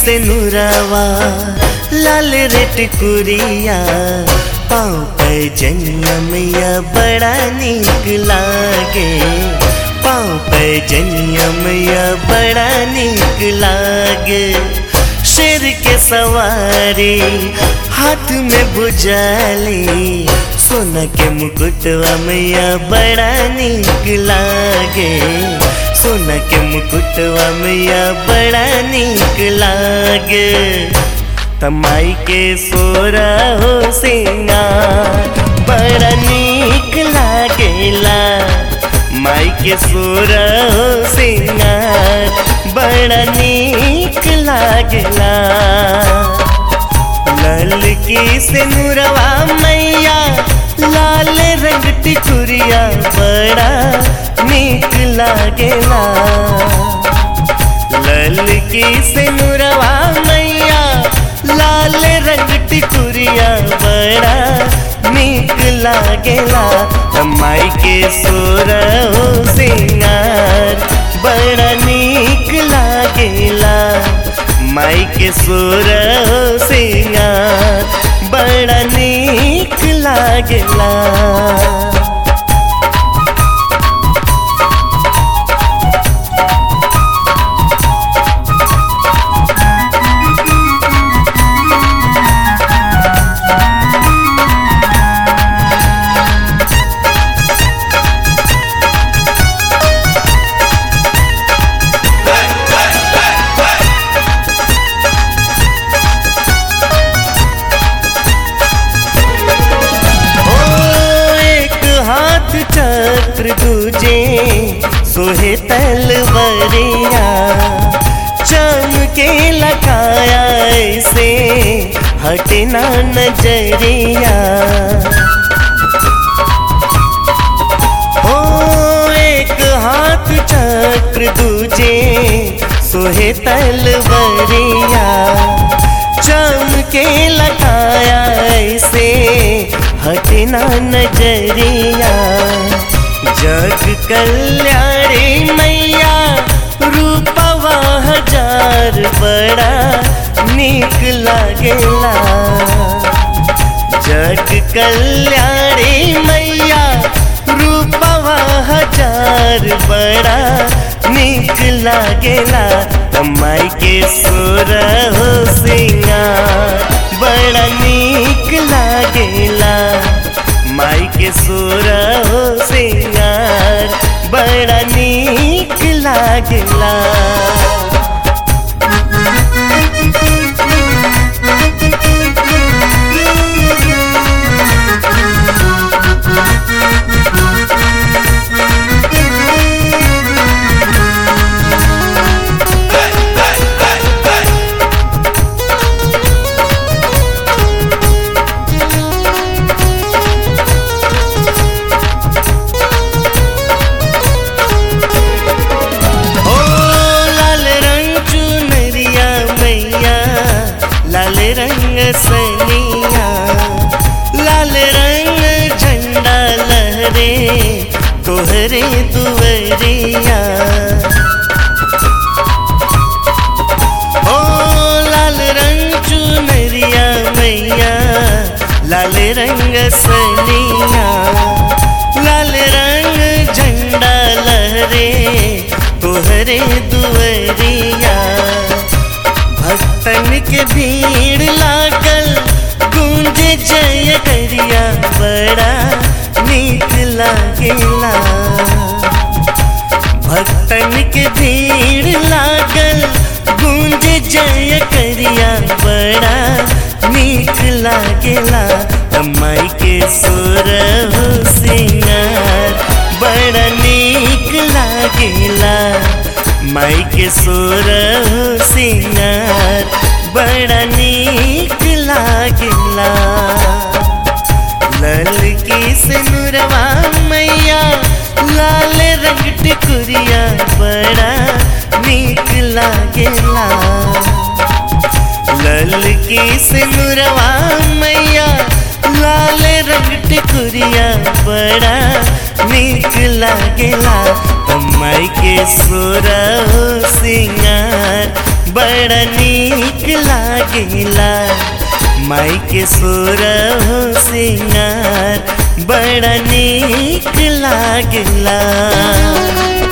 से नुरावा लाल रेट कुरिया पाँव पे जनिया मैया बड़ा निक लागे पाँव पे जनिया मैया बड़ा निक लागे शेर के सवारी हाथ में बुझाली सोना के मुकुटवा मैया बड़ा निक लागे सोना के मुकुटवा मैया बड़ा निक लागे तमाई के सोरा हो सिंगार बड़ा निक लागेला माई के सोरा हो सिंगार बड़ा निक लागेला लाल की से नुरवा मैया लाल रंग टिकुरिया बड़ा निक लागेला लाल की से नुरवा मैया लाल रंग टिकुरिया बड़ा निक लागेला माई के सोर हो सिंगार बड़ा निक लागेला माई के सोर हो सिंगार बड़ा निक लागेला ओ एक हाथ चक्र दूजे सोहे तलवरिया चमके लगाया ऐसे हटना नजरिया ओ एक हाथ चक्र दूजे सोहे तलवरिया चमके लगाया ऐसे हटना नजरिया जग कल्याणी मैया रूपवा हजार बड़ा निक लागेला जग कल्याणी मैया रूपवा हजार बड़ा निक लागेला माई के सोर हो सिंगार बड़ा निक लागेला माई के सोर हो सिंगार बड़ा निक लागेला ओ लाल रंग चुनरिया मैया लाल रंग सनिया लाल रंग झंडा लहरे तोहरे दुवरिया ओ लाल रंग चुनरिया मैया लाल रंग सनिया लाल रंग झंडा लहरे तोहरे दुवरिया भक्तन के भीड़ लागल गूंज जय करिया बड़ा नीक लागेला भक्तन के भीड़ लागल गूंज जय करिया बड़ा नीक लागेला माई के सुर हो सिंगार बड़ा नीक लागेला माई के सुर हो सिंगार बड़ा नीक लागेला लाल की सिनुरवा मैया लाल रंग टिकुरिया बड़ा नीक लागेला लाल की सिनुरवा मैया लाल रंग टिकुरिया बड़ा नीक लागेला माई के सोरा हो सिंगार बड़ा नीक लागेला माई के सुर हो सिंगार बड़ा नीक लागेला